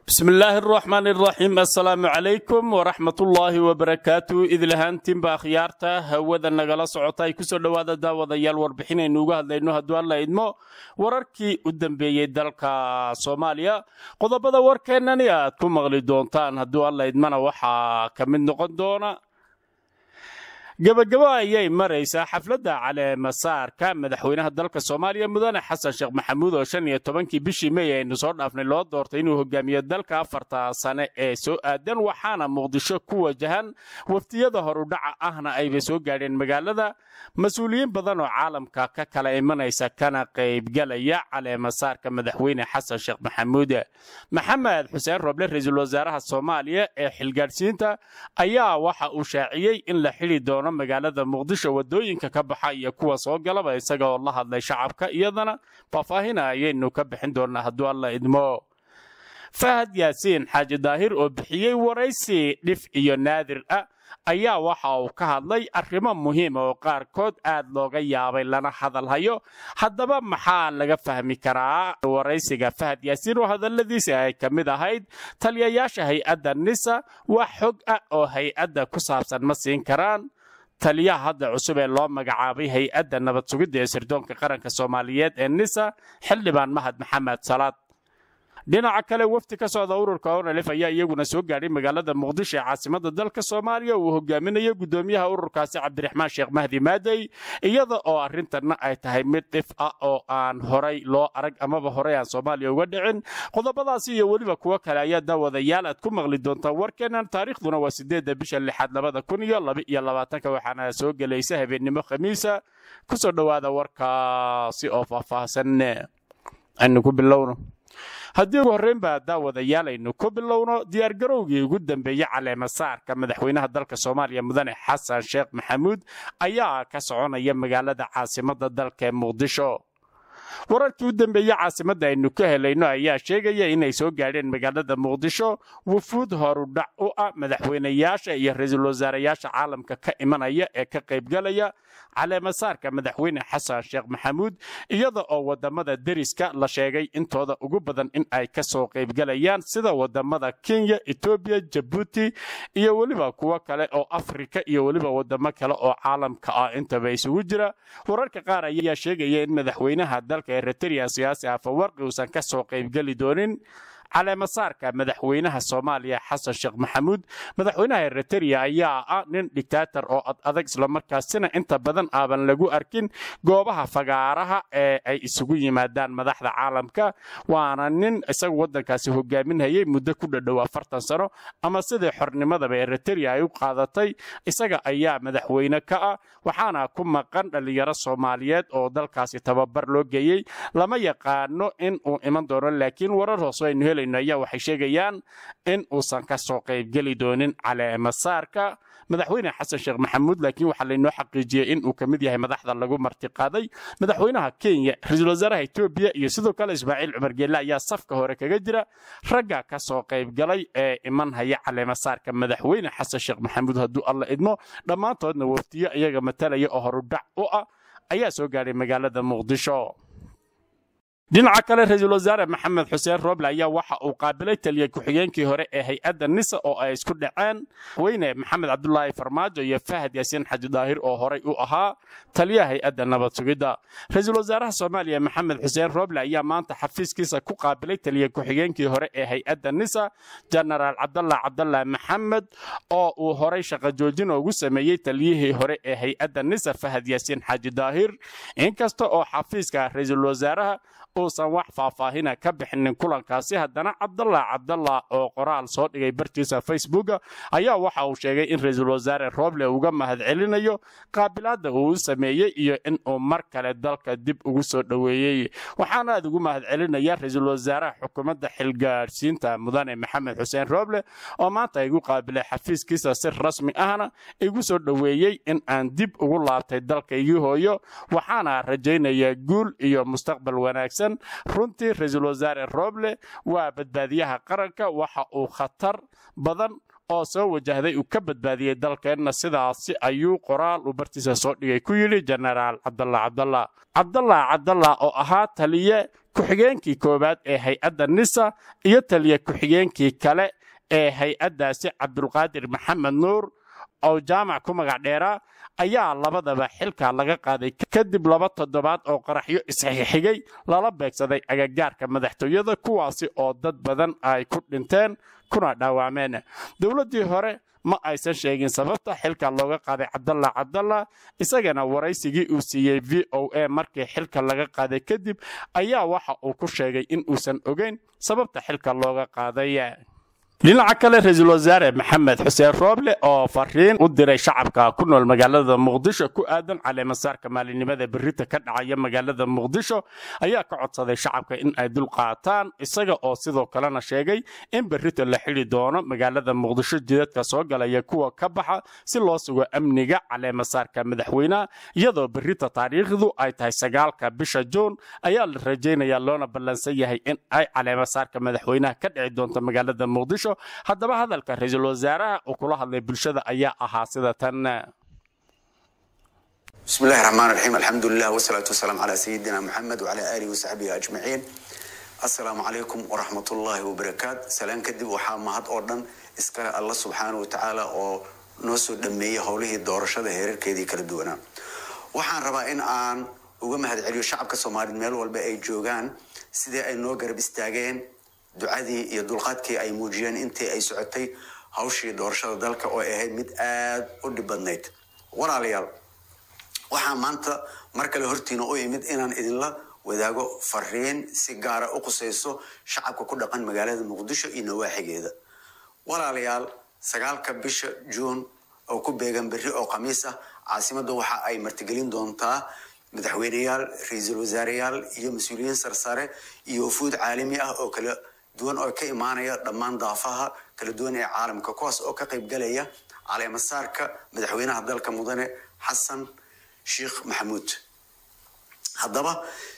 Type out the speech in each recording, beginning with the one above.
bismi illaahi araxmaan iraxiim assalaamu calaykum waraxmatullaahi wabarakaatu idlahaantiinba akhyaarta hawada nagala socota ay kusoo dhowaada daawadayaal warbixinaynu uga hadlayno hadduu alla idmo wararkii u dambeeyey dalka soomaaliya qodobada warkeennani aad ku maqli doontaan hadduu alla idmana waxaa ka mid noqon doona gebagabo ayay maraysaa xafladda caleemasaarka madaxweynaha dalka soomaaliya mudane xasan sheekh maxamuud oo shan iyo tobankii bishii mey aynu soo dhaafnay loo doortay inuu hogaamiyo dalka afarta sane ee soo aadan waxaana muqdisho ku wajahan waftiyada horudhaca ahna ayba soo gaadheen magaalada mas-uuliyiin badan oo caalamka ka kala imanaysa kana qaybgalaya caleemasaarka madaxweyne xasan sheekh maxamuud maxamed xuseen roble ra-iisul wasaaraha soomaaliya ee xilgaadhsiinta ayaa waxa uu shaaciyey in la xili doono magaalada muqdisho wadooyinka ka baxa iyo kuwa soo galaba isaga oo la hadlay shacabka iyadana faahfaahina ayaynu ka bixin doonaa hadduu alla idmo fahad yaasiin xaaji daahir oo bixiyey waraysi dhif iyo naadir ah ayaa waxa uu ka hadlay arrimo muhiima oo qaarkood aad looga yaabay lana hadalhayo haddaba maxaa laga fahmi karaa waraysiga fahad yaasiin oo hadalladiisa ay ka mid ahayd taliyayaasha hay-adda nisa wax xog ah oo hay-adda ku saabsan ma siin karaan taliyaha hadda cusub ee loo magacaabay hay-adda nabad sugidda ee sirdoonka qaranka soomaaliyeed ee nisa xildhibaan mahad maxamed salaad dhinaca kale wafdi ka socda ururka onalif ayaa iyaguna soo gaadhay magaalada muqdisho ee caasimada dalka soomaaliya uu hogaaminayo gudoomiyaha ururkaasi cabdiraxmaan sheekh mahdi maadey iyada oo arrintanna ay tahay mid dhif ah oo aan horay loo arag amaba horey aan soomaaliya uga dhicin qodobadaasi iyo weliba kuwo kale ayaa daawadayaal aad ku maqli doontaan warkeennan taariikhduna waa sideedda bisha lixaad labada kun iyo laba iyo labaatanka waxaana soo gelaysa habeennimo khamiisa kusoo dhowaada warkaasi oo faahfaahsan aynu ku bilowno haddii ugu horreyn baa daawadayaal aynu ku bilowno diyaargarowgii ugu dambeeyey caleemasaarka madaxweynaha dalka soomaaliya mudane xasan sheekh maxamuud ayaa ka soconaya magaalada caasimadda dalka ee muqdisho wararkii u dambeeyey caasimadda aynu ka helayno ayaa sheegaya inay soo gaadheen magaalada muqdisho wufuud horudhac u ah madaxweynayaasha iyo ra-iisul wasaarayaasha caalamka ka imanaya ee ka qaybgalaya caleemasaarka madaxweyne xasan sheekh maxamuud iyada oo wadamada deriska la sheegay intooda ugu badan in ay ka soo qaybgalayaan sida wadamada kenya etoobiya jabuuti iyo weliba kuwo kale oo afrika iyo weliba wadamo kale oo caalamka ah intaba isugu jira wararka qaar ayaa sheegaya in madaxweynaha dalka eritrea siyaasi afawarqi uusan ka soo qaybgeli doonin caleemasaarka madaxweynaha soomaaliya xasan sheekh maxamuud madaxweynaha eritrea ayaa ah nin dictaator oo ad adag islamarkaasina inta badan aaban lagu arkin goobaha fagaaraha ee ay isugu yimaadaan madaxda caalamka waana nin isagu waddankaasi hogaaminhayay muddo ku dhadhow afartan sano ama sidii xornimadaba eritrea ay u qaadatay isaga ayaa madaxweyne ka ah waxaana ku maqan dhallinyaro soomaaliyeed oo dalkaasi tababar loo geeyey lama yaqaano in uu iman doono laakiin warar hoose aynu hel ayaa waxay sheegayaan in uusan ka soo qaybgeli doonin caleemasaarka madaxweyne xasan sheekh maxamuud laakiin waxaa laynoo xaqiijiyey in uu ka mid yahay madaxda lagu martiqaaday madaxweynaha kenya ra-iisul wasaaraha etoobiya iyo sidoo kale ismaaciil cumar geelle ayaa safka hore kaga jira ragga ka soo qaybgalay ee iman haya caleemasaarka madaxweyne xasan sheekh maxamuud hadduu alla idmo dhammaantoodna waftiyo iyaga matalaya oo horudhac u ah ayaa soo gaadhay magaalada muqdisho dhinaca kale ra-iisul wasaare maxamed xuseen roble ayaa waxa uu qaabilay taliya ku-xigeenkii hore ee hay-adda nisa oo ay isku dhaceen weyne maxamed cabdulaahi farmaajo iyo fahad yaasiin xaji daahir oo horay u ahaa taliyaha hay-adda nabad sugidda ra-iisul wasaaraha soomaaliya maxamed xuseen roble ayaa maanta xafiiskiisa ku qaabilay taliya ku-xigeenkii hore ee hay-adda nisa jenaraal cabdalla cabdalla maxamed oo uu horay shaqo joojin ugu sameeyey taliyihii hore ee hay-adda nisa fahad yaasiin xaji daahir inkasta oo xafiiska ra-iisul wasaaraha uusan wax faahfaahina ka bixinin kulankaasi haddana cabdalla cabdalla oo qoraal soo dhigay bartiisa facebooka ayaa waxa uu sheegay in ra-iisul wasaare roble uga mahadcelinayo qaabilaadda uu u sameeyey iyo in uu mar kale dalka dib ugu soo dhoweeyey waxaana aad ugu mahadcelinaya ra-iisul wasaaraha xukuumadda xilgaadhsiinta mudane maxamed xuseen roble oo maanta igu qaabilay xafiiskiisa si rasmi ahna igu soo dhoweeyey in aan dib ugu laabtay dalkaygii hooyo waxaana rajaynayaa guul iyo mustaqbal wanaagsan runtii ra-iisul wasaare roble waa badbaadiyaha qaranka waxa uu khatar badan oo soo wajahday uu ka badbaadiyey dalkeenna sidaasi ayuu qoraal uu bartiisa soo dhigay ku yidhi jenaraal cabdalla cabdalla cabdalla cabdalla oo ahaa taliye ku-xigeenkii koowaad ee hay-adda nisa iyo taliya ku-xigeenkii kale ee hay-addaasi cabdulqaadir maxamed nuur oo jaamac ku magac dheeraa ayaa labadaba xilka laga qaaday kadib laba toddobaad oo qaraxyo isxixigay lala beegsaday agagaarka madaxtooyada kuwaasi oo dad badan ay ku dhinteen kuna dhaawacmeen dowladdii hore ma aysan sheegin sababta xilka looga qaaday cabdalla cabdalla isagana waraysigii uu siiyey v o a markii xilka laga qaaday kadib ayaa waxa uu ku sheegay in uusan ogeyn sababta xilka looga qaaday dhinaca kale ra-iisul wasaare maxamed xuseen rooble oo fariin u diray shacabka ku nool magaalada muqdisho ku aadan caleemasaarka maalinimada berita ka dhacaya magaalada muqdisho ayaa ka codsaday shacabka in ay dul qaataan isaga oo sidoo kalena sheegay in berita la xidi doono magaalada muqdisho jidadka soo galaya kuwa ka baxa si loo sugo amniga caleemasaarka madaxweynaha iyadoo berita taariikhdu ay tahay sagaalka bisha juun ayaa la rajaynayaa loona ballansan yahay in ay caleemasaarka madaxweynaha ka dhici doonto magaalada muqdisho haddaba hadalka ra-iisul wasaaraha uu kula hadlay bulshada ayaa ahaa sida tan بسم الله الرحمن الرحيم الحمد لله والصلاة والسلام على سيدنا محمد وعلى آله وصحبه أجمعين السلام عليكم ورحمة الله وبركاته سلام كدب وحا مهد أردن إسكال الله سبحانه وتعالى oo noo soo dhameeyey howlihii doorashada heerarkeedii kala duwanaa waxaan rabaa in aan uga mahadceliyo shacabka soomaaliyeed meel walba ay joogaan sidii ay noo garab istaageen ducadii iyo dulqaadkii ay muujiyeen intii ay socotay hawshii doorashada dalka oo ahayd mid aada u dhib badnayd walaalayaal waxaa maanta mar kale hortiina u imid inaan idinla wadaago fariin si gaara u qusayso shacabka ku dhaqan magaalada muqdisho iyo nawaaxigeeda walaalayaal sagaalka bisha juun oo ku beegan berri oo khamiis ah caasimadda waxa ay martigelin doontaa madaxweyneyaal ra-iisul wasaareyaal iyo mas-uuliyiin sarsare iyo wafuud caalami ah oo kala duwan oo ka imaanaya dhammaan daafaha kala duwan ee caalamka kuwaas oo ka qaybgalaya caleemasaarka madaxweynaha dalka mudane xasan sheekh maxamuud haddaba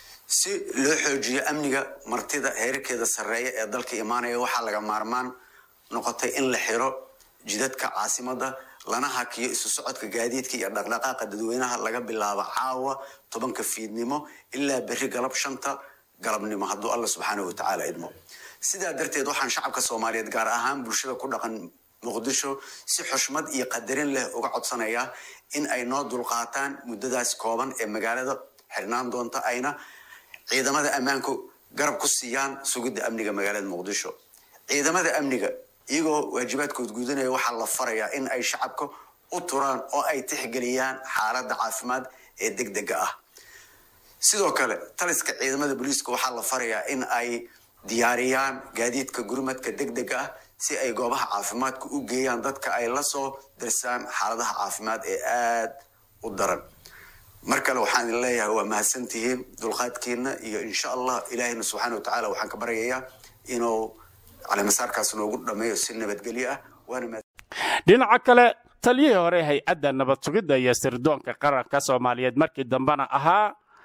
si loo xoojiyo amniga martida heerarkeeda sarreeya ee dalka imaanaya waxaa laga maarmaan noqotay in la xiro jidadka caasimadda lana hakiyo isu socodka gaadiidka iyo dhaqdhaqaaqa dadweynaha laga bilaabo caawa tobanka fiidnimo ilaa berri galab shanta galabnimo hadduu alla subxaanahu watacaala idmo sidaa darteed waxaan shacabka soomaaliyeed gaar ahaan bulshada ku dhaqan muqdisho si xushmad iyo qadarin leh uga codsanayaa in ay noo dulqaataan muddadaas kooban ee magaalada xirnaan doonta ayna ciidamada ammaanku garab ku siiyaan sugidda amniga magaalada muqdisho ciidamada amniga iyagoo waajibaadkood gudanaya waxaa la farayaa in ay shacabka u turaan oo ay tixgeliyaan xaaladda caafimaad ee degdega ah sidoo kale taliska ciidamada booliiska waxaa la farayaa in ay diyaariyaan gaadiidka gurmadka degdega ah si ay goobaha caafimaadka u geeyaan dadka ay la soo dirsaan xaaladaha caafimaad ee aada u daran mar kale waxaan idin leeyahay waa mahadsantihiin dulqaadkiina iyo insha allah ilaahina subxaana watacaala waxaan ka baryayaa inuu caleemasaarkaas noogu dhameeyo si nabadgelyo ah waana dhinaca kale taliyihii hore hay-adda nabad sugidda iyo sirdoonka qaranka soomaaliyeed markii dambena ahaa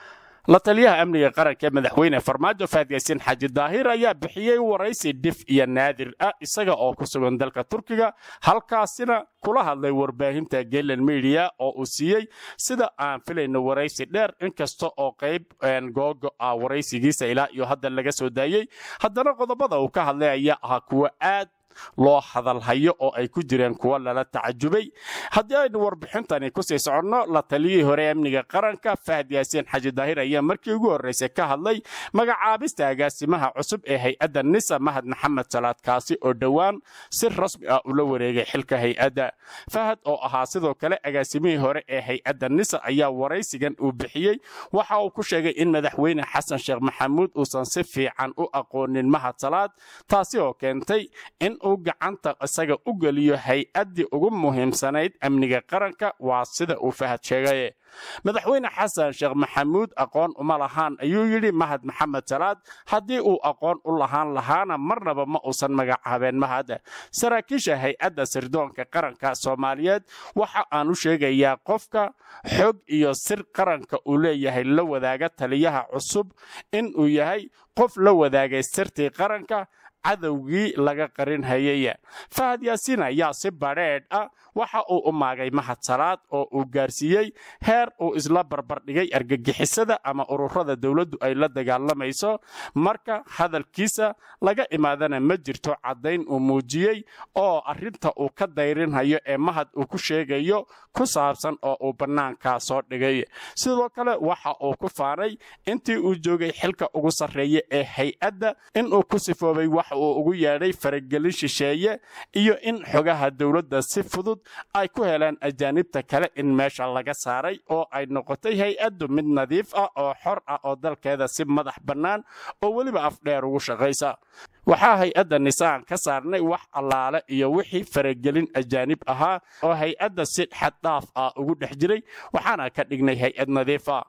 la taliyaha amniga qaranka ee madaxweyne farmaajo faadyaasiin xaaji daahir ayaa bixiyey waraysi dhif iyo naadir ah isaga oo ku sugan dalka turkiga halkaasina kula hadlay warbaahinta gelen media oo uu siiyey sida aan filayno waraysi dheer inkasta oo qayb googo ah waraysigiisa ilaa iyo hadda laga soo daayey haddana qodobada uu ka hadlay ayaa ahaa kuwa aad loo hadalhayo oo ay ku jireen kuwa lala tacajubay haddii aynu warbixintani kusii soconno la taliyihii hore amniga qaranka fahad yaasiin xaji daahir ayaa markii ugu horreysay ka hadlay magacaabista agaasimaha cusub ee hay-adda nisa mahad maxamed salaad kaasi oo dhowaan si rasmi ah ula wareegay xilka hay-adda fahad oo ahaa sidoo kale agaasimihii hore ee hay-adda nisa ayaa waraysigan uu bixiyey waxa uu ku sheegay in madaxweyne xasan sheekh maxamuud uusan si fiican u aqoonin mahad salaad taasi oo keentay in uu gacanta isaga u geliyo hay-addii ugu muhiimsanayd amniga qaranka waa sida uu fahad sheegaye madaxweyne xasan sheekh maxamuud aqoon uma lahaan ayuu yidhi mahad maxamed salaad haddii uu aqoon u lahaan lahaana marnaba ma uusan magacaabeen mahad saraakiisha hay-adda sirdoonka qaranka soomaaliyeed waxa aan u sheegayaa qofka xog iyo sir qaranka uu leeyahay la wadaaga taliyaha cusub in uu yahay qof la wadaagay sirtii qaranka cadowgii laga qarin hayay fahad yaasiin ayaa si badheedh ah waxa uu u maagay mahadsalaad oo uu gaarsiiyey heer uu isla barbardhigay argagixisada ama ururada dowladdu ay la dagaalamayso marka hadalkiisa laga imaadana ma jirto caddayn uu muujiyey oo arrinta uu ka dayrinhayo ee mahad uu ku sheegayo ku saabsan oo uu bannaankaa soo dhigay sidoo kale waxa uu ku faanay intii uu joogay xilka ugu sarreeya ee hay-adda inuu ku sifoobay wax uu ugu yeedhay faragelin shisheeye iyo in xogaha dowladda si fudud ay ku heleen ajaanibta kale in meesha laga saaray oo ay noqotay hay-addu mid nadiif ah oo xor ah oo dalkeeda si madax bannaan oo weliba afdheer ugu shaqaysa waxaa hay-adda nisaan ka saarnay wax allaale iyo wixii faragelin ajaanib ahaa oo hay-adda si xaddhaaf ah ugu dhex jiray waxaana ka dhignay hay-ad nadiif ah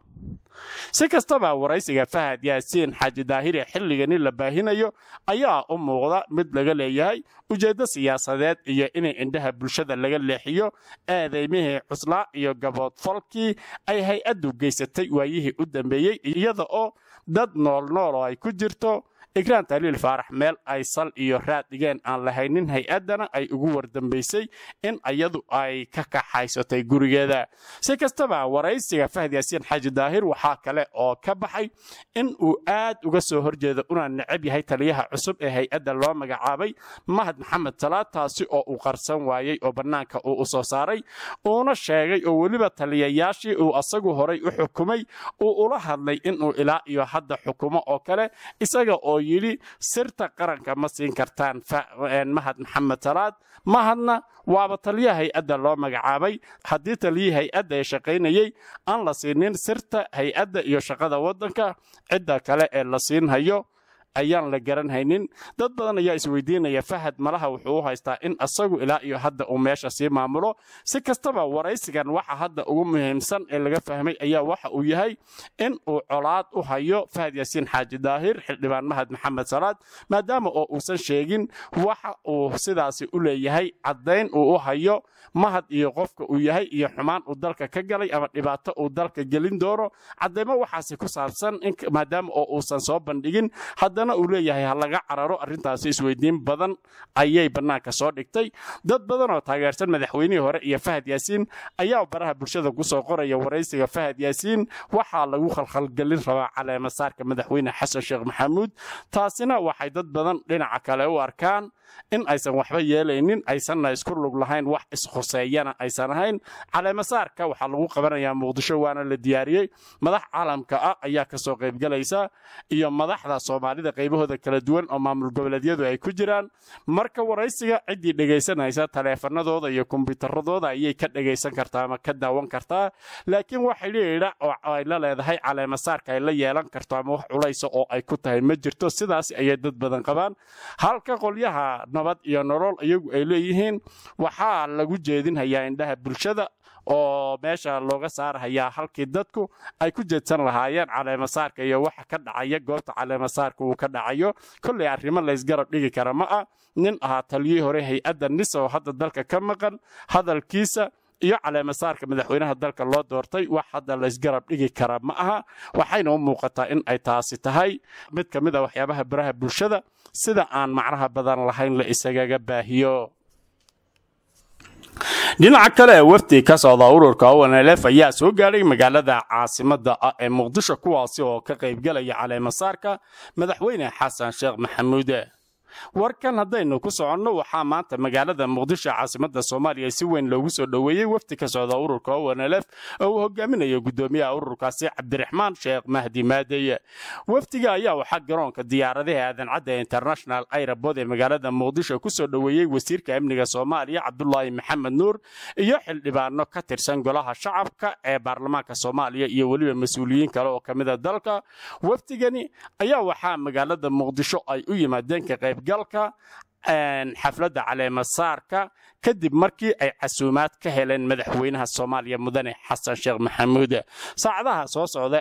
si kastaba waraysiga fahad yaasiin xaaji daahire xilligani la baahinayo ayaa u muuqda mid laga leeyahay ujeeddo siyaasadeed iyo inay indhaha bulshada laga leexiyo eedaymihii cuslaa iyo gaboodfalkii ay hay-addu geysatay waayihii u dambeeyey iyada oo dad noolnool oo ay ku jirto ikraan taliil faarax meel ay sal iyo raad dhigeen aan lahaynin hay-addana ay ugu wardambaysay in iyadu ay ka kaxaysatay gurigeeda si kastaba waraysiga fahad yaasiin xaaji daahir waxaa kale oo ka baxay in uu aad uga soo horjeedo una necab yahay taliyaha cusub ee hay-adda loo magacaabay mahad maxamed salaad taasi oo uu qarsan waayey oo bannaanka uu u soo saaray uuna sheegay oo weliba taliyayaashii uu asagu horay u xukumay uu ula hadlay inuu ilaa iyo hadda xukumo oo kale isaga oo yidhi sirta qaranka ma siin kartaan mahad maxamed salaad mahadna waaba taliya hay-adda loo magacaabay haddii taliyii hay-adda ee shaqaynayey aan la siinin sirta hay-adda iyo shaqada waddanka cidda kale ee la siinhayo ayaan la garanhaynin dad badan ayaa isweydiinaya fahad malaha wuxuu u haystaa in asagu ilaa iyo hadda uu meesha sii maamulo si kastaba waraysigan waxa hadda ugu muhiimsan ee laga fahmay ayaa waxa uu yahay in uu colaad u hayo fahad yaasiin xaaji daahir xildhibaan mahad maxamed salaad maadaama oo uusan sheegin waxa uu sidaasi u leeyahay caddayn uu u hayo mahad iyo qofka uu yahay iyo xumaan uu dalka ka galay ama dhibaato uu dalka gelin doono caddaymo waxaasi ku saabsan maadaama oo uusan soo bandhigin haddana uu leeyahay ha laga cararo arrintaasi isweydiin badan ayay bannaanka soo dhigtay dad badan oo taageersan madaxweynihii hore iyo fahad yaasiin ayaa baraha bulshada ku soo qoraya waraysiga fahad yaasiin waxaa lagu khalkhalgelin rabaa caleemasaarka madaxweyne xasan sheekh maxamuud taasina waxay dad badan dhinaca kale u arkaan in aysan waxba yeelaynin aysanna isku lug lahayn wax ishuseeyana aysan ahayn caleemasaarka waxaa lagu qabanayaa muqdisho waana la diyaariyey madax caalamka ah ayaa kasoo qaybgalaysa iyo madaxda soomaalida qaybahooda kala duwan oo maamul goboleedyadu ay ku jiraan marka waraysiga ciddii dhegaysanaysa taleefanadooda iyo kombyuutaradooda ayay ka dhegaysan kartaa ama ka daawan kartaa laakiin wax xidhiidha oo ay la leedahay caleemasaarka ay la yeelan karto ama wax culaysa oo ay ku tahay ma jirto sidaas ayay dad badan qabaan halka qolyaha nabad iyo nolol iyagu ay leeyihiin waxaa lagu jeedinhayaa indhaha bulshada oo meesha looga saarhayaa halkii dadku ay ku jeedsan lahaayeen caleemasaarka iyo waxa ka dhacaya goobta caleemasaarka uu ka dhacayo kollay arrimo laysgarab dhigi kara ma ah nin ahaa taliyii hore hay-adda nis oo hadda dalka ka maqan hadalkiisa iyo caleemasaarka madaxweynaha dalka loo doortay wax hadda laysgarab dhigi kara ma aha waxayna u muuqataa in ay taasi tahay mid ka mid a waxyaabaha baraha bulshada sida aan macnaha badan lahayn la isagaga baahiyo dhinaca kale wafdi ka socda ururka onlf ayaa soo gaadhay magaalada caasimada ah ee muqdisho kuwaasi oo ka qaybgelaya caleemasaarka madaxweyne xasan sheekh maxamuude warkan haddaynu ku soconno waxaa maanta magaalada muqdisho caasimada soomaaliya si weyn loogu soo dhoweeyey wafdi ka socda ururka onlf oo uu hogaaminayo gudoomiyaha ururkaasi cabdiraxmaan sheekh mahdi maadeye wafdiga ayaa waxaa garoonka diyaaradaha aadancadda international airabod ee magaalada muqdisho kusoo dhoweeyey wasiirka amniga soomaaliya cabdulaahi maxamed nuur iyo xildhibaano ka tirsan golaha shacabka ee baarlamaanka soomaaliya iyo weliba mas-uuliyiin kale oo ka mida dalka wafdigani ayaa waxaa magaalada muqdisho ay u yimaadeen ka qayb galka xafladda caleemasaarka kadib markii ay casuumaad ka heleen madaxweynaha soomaaliya mudane xasan sheekh maxamuud saacadaha soo socda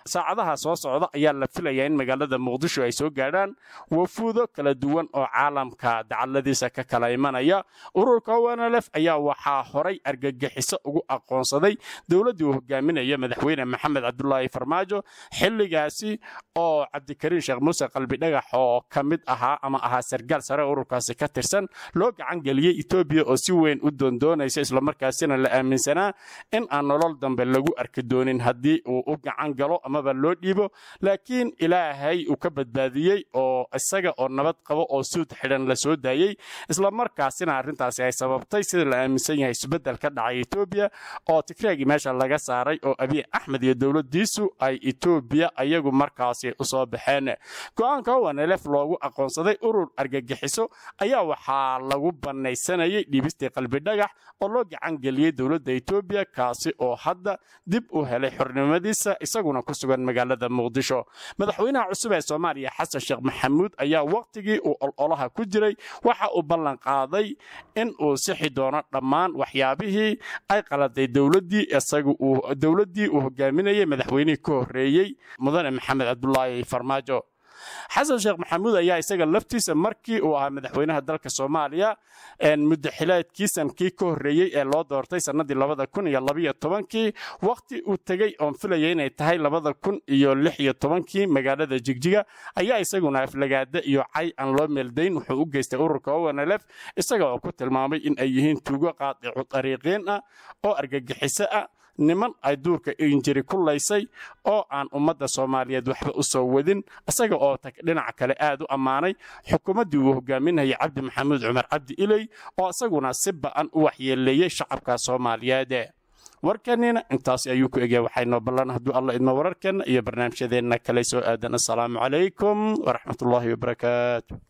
saacadaha soo socda ayaa la filayaa in magaalada muqdisho ay soo gaadhaan wafuudo kala duwan oo caalamka dacaladiisa ka kala imanaya ururka onlf ayaa waxaa horay argagixiso ugu aqoonsaday dowladdii uu hogaaminaya madaxweyne maxamed cabdulaahi farmaajo xilligaasi oo cabdikariin sheekh muuse qalbidhagax oo ka mid ahaa ama ahaa sargaal sare ururkaasi ka tirsan loo gacan geliyey etoobiya oo si weyn u doondoonaysa islamarkaasina la aaminsanaa in aan nolol dambe lagu arki doonin haddii uu u gacan galo amaba loo dhiibo laakiin ilaahay uu ka badbaadiyey oo isaga oo nabad qabo oo suud xidhan la soo daayey islamarkaasina arrintaasi ay sababtay sida la aaminsan yahay isbeddel ka dhacay etoobiya oo tigreegii meesha laga saaray oo abiy axmed iyo dowladdiisu ay etoobiya ayagu markaasi usoo baxeen go-aanka onlf loogu aqoonsaday urur argagixiso ayaa waxaa lagu bannaysanayay dhiibistii qalbidhagax oo loo gacan geliyey dowladda etoobiya kaasi oo hadda dib u helay xornimadiisa isaguna ku sugan magaalada muqdisho madaxweynaha cusub ee soomaaliya xasan sheekh maxamuud ayaa wakhtigii uu ololaha ku jiray waxa uu ballan qaaday in uu sixi doono dhammaan waxyaabihii ay qaladay dowladdii isagu uu dowladdii uu hogaaminayay madaxweynihii ka horreeyey mudane maxamed cabdulaahi farmaajo xasan sheekh maxamuud ayaa isaga laftiisa markii uu ahaa madaxweynaha dalka soomaaliya muddaxileedkiisankii ka horreeyey ee loo doortay sannadii labada kun iyo labaiyo tobankii wakhti uu tegey oon filaya inay tahay labada kun iyo lix iyo tobankii magaalada jigjiga ayaa isaguna aflagaada iyo cay aan loo meeldayn wuxuu u geystay ururka onlf isaga oo ku tilmaamay in ay yihiin tuugo qaadicu dariiqiin ah oo argagixiso ah niman ay duurka injiri ku laysay oo aan ummadda soomaaliyeed waxba u soo wadin isaga oo dhinaca kale aad u ammaanay xukuumaddii uu hogaaminayay cabdi maxamuud cumar cabdi iley oo isaguna si ba'an u waxyeeleeyey shacabka soomaaliyeed warkanina intaas ayuu ku egya waxaynoo ballan hadduu alla idmo wararkeenna iyo barnaamijyadeenna kale soo aadan assalaamu calaykum waraxmatullaahi wabarakaatu